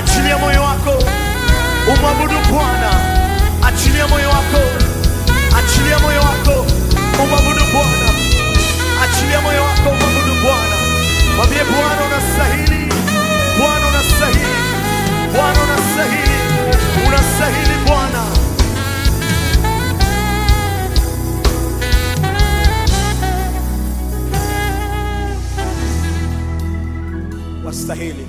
Achilia moyo wako umwabudu Bwana, achilia moyo wako, achilia moyo wako umwabudu Bwana, achilia moyo wako umwabudu Bwana. Mwambie Bwana unastahili, Bwana unastahili, Bwana unastahili, unastahili Bwana. Wastahili.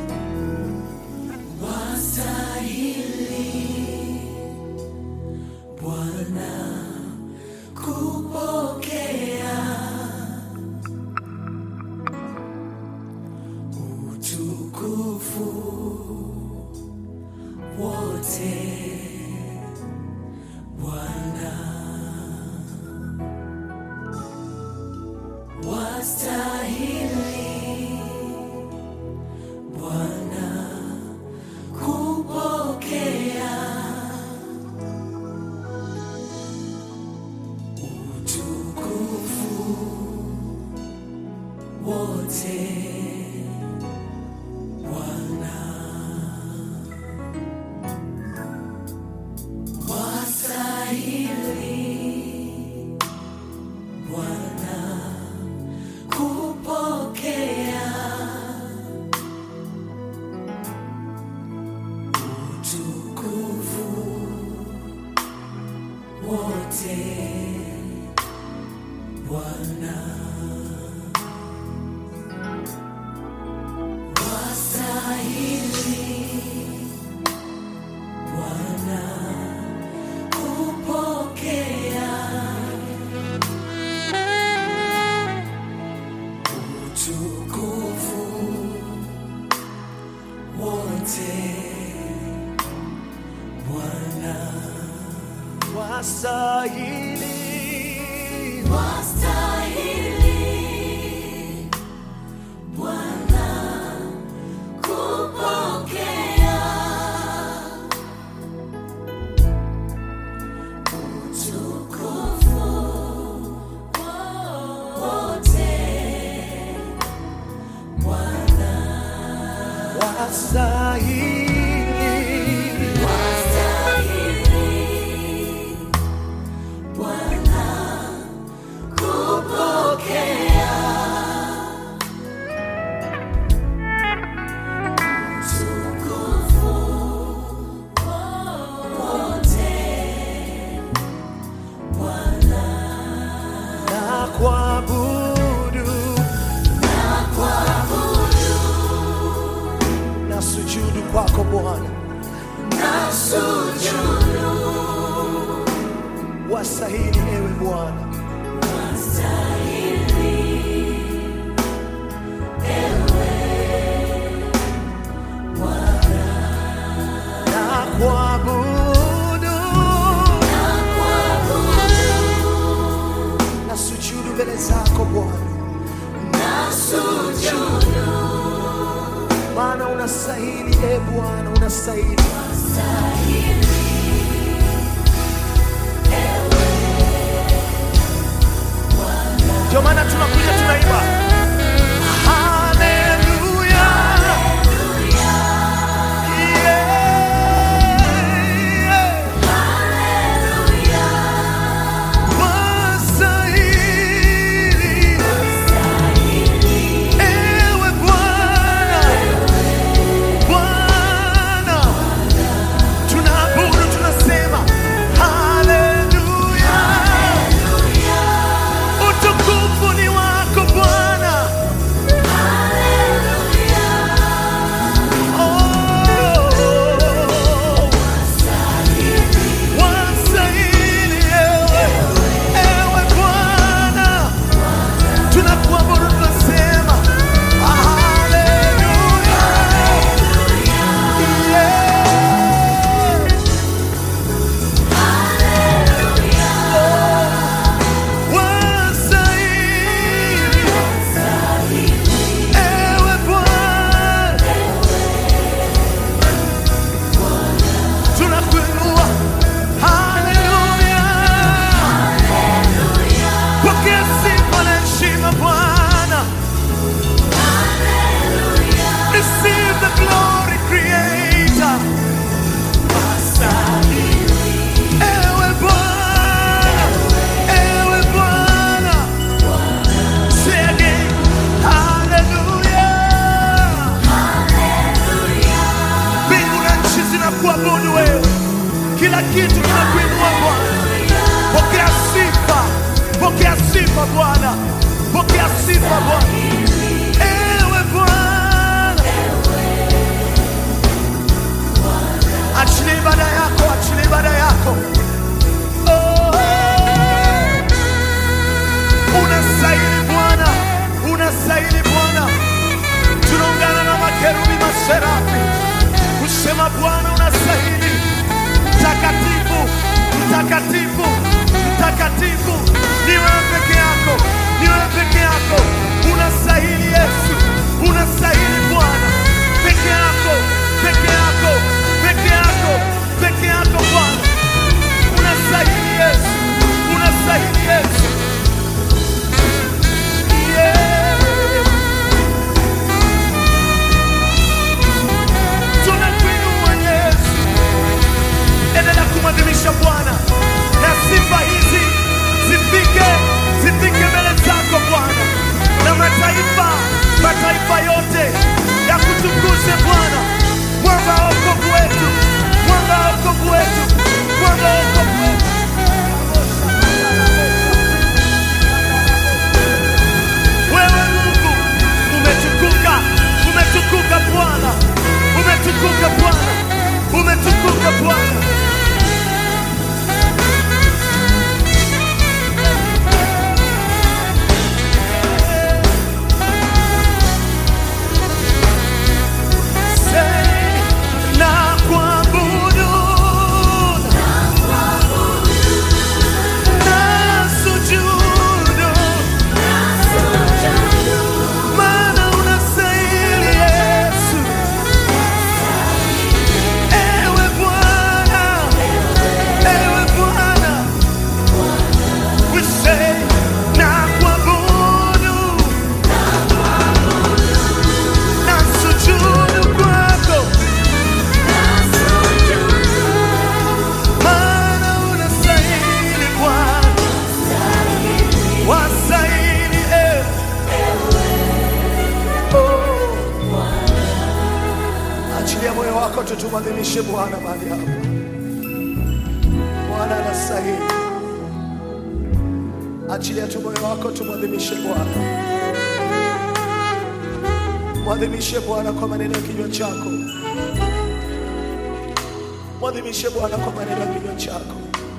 Wastahili, wastahili. na kuabudu na sujudu kwako Bwana, wastahili ewe Bwana, na kuabudu na sujudu mbele zako Bwana, maana unastahili e Bwana, unastahili Ndio maana tunakuja tunaimba haleluya, yeah, wastahili ewe Bwana, Bwana tunaabudu, tunasema haleluya, utukufu ni wako Bwana. kinakuabudu wewe, kila kitu kinakuinua Bwana. Pokea sifa, pokea sifa Bwana, pokea sifa Bwana. Ewe Bwana, achilia ibada yako, achilia ibada yako. Oh, unastahili Bwana, unastahili Bwana. Tunaungana na makerubi maserafi kusema Bwana unastahili, mtakatifu, mtakatifu, mtakatifu. Ni wewe peke yako, ni wewe peke yako. Unastahili Yesu, unastahili Bwana, peke yako, peke yako, peke yako, peke yako Bwana. Unastahili Yesu, unastahili Yesu. Yeah. Tunakuinua Yesu, endelea kumwadhimisha Bwana na sifa hizi zifike zifike mbele zako Bwana, na mataifa mataifa yote ya kutukuze Bwana, mwanga wa wokovu wetu, mwanga wa wokovu wetu, mwanga wa wokovu wetu. Wewe Mungu umetukuka, umetukuka Bwana, umetukuka Bwana, umetukuka Bwana. Say, na kuabudu, na sujudu, maana unastahili Yesu. Ewe Bwana, ewe Bwana, we say, na kuabudu, na sujudu kwako, maana unastahili Bwana, wastahili ewe Oh. Achilia moyo wako tu tumwadhimishe Bwana mahali hapa. Bwana anastahili. Achilia tu moyo wako tumwadhimishe Bwana. Mwadhimishe Bwana kwa maneno ya kinywa chako. Mwadhimishe Bwana kwa maneno ya kinywa chako.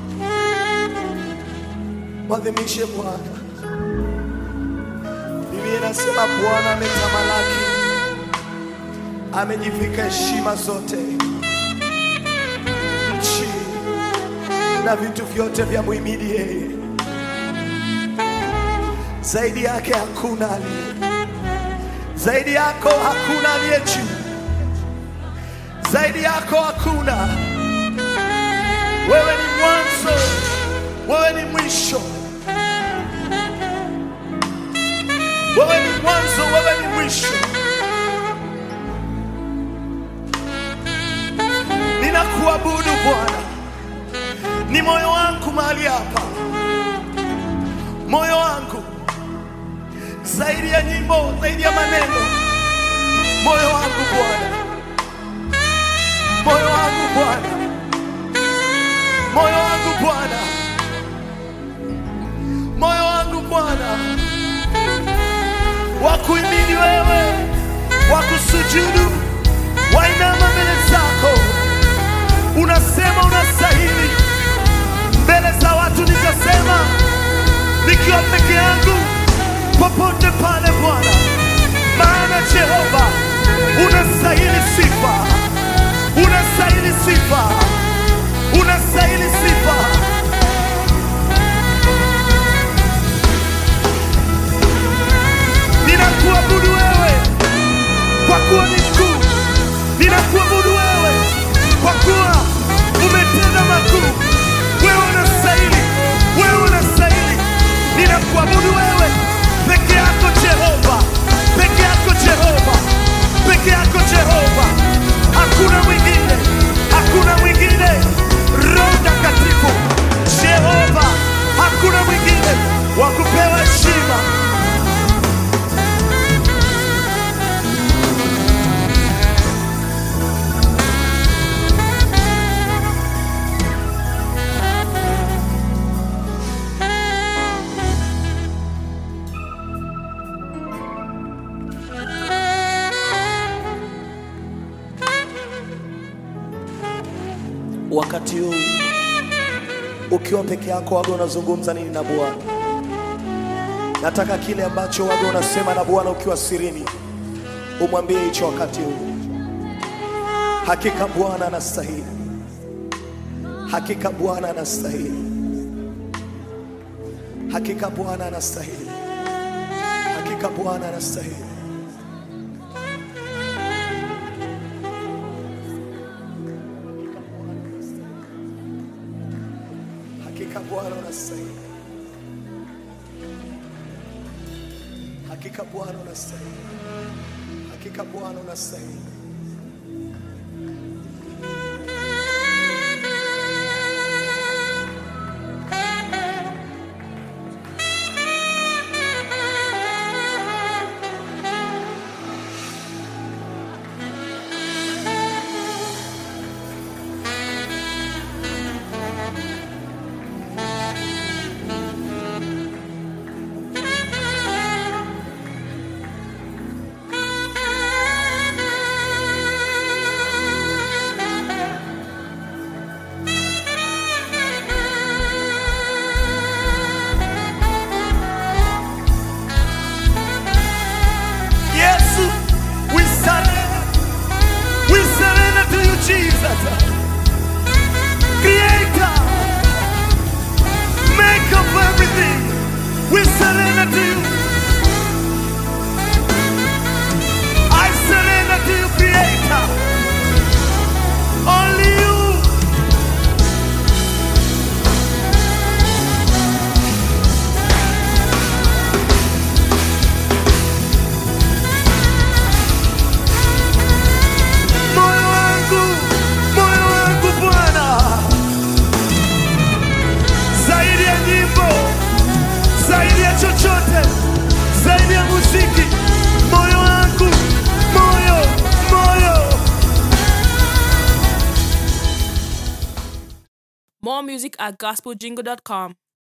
Mwadhimishe Bwana. Biblia inasema Bwana ametamalaki, amejivika heshima zote, nchi na vitu vyote vya muhimidi yeye. Zaidi yake hakuna aliye, zaidi yako hakuna aliye juu, zaidi yako hakuna. Wewe ni mwanzo, wewe ni mwisho. Wewe ni mwanzo, wewe ni mwisho. Ninakuabudu Bwana, ni moyo wangu mahali hapa, moyo wangu zaidi ya nyimbo, zaidi ya maneno, moyo wangu Bwana, moyo wangu Bwana, moyo wangu Bwana, moyo wangu Bwana wakuimini wewe, wakusujudu, wainama mbele zako, unasema unastahili. Mbele za watu nitasema nikiwa peke yangu, popote pale Bwana, maana Jehova unastahili sifa, unastahili sifa, unastahili sifa. Ninakuabudu wewe kwa kuwa ni mkuu, ninakuabudu wewe kwa kuwa umetenda makuu. Wewe unastahili, wewe unastahili. Ninakuabudu wewe peke yako Jehova, peke yako Jehova, peke yako Jehova. Hakuna mwingine, hakuna mwingine. Wakati huu ukiwa peke yako, waga unazungumza nini na Bwana? Nataka kile ambacho waga unasema na Bwana ukiwa sirini, umwambie hicho wakati huu. Hakika Bwana anastahili, hakika Bwana anastahili, hakika Bwana anastahili, hakika Bwana anastahili. Hakika Bwana unastahili, hakika Bwana unastahili, hakika Bwana unastahili. Yesu, we surrender. We surrender to you, Jesus. Creator, make of everything. We surrender to you. I surrender to you, Creator. Only you. Moyo wangu, moyo wangu Bwana, zaidi ya nyimbo, zaidi ya chochote, zaidi ya muziki, moyo wangu, moyo, moyo. More music at gospeljingle.com.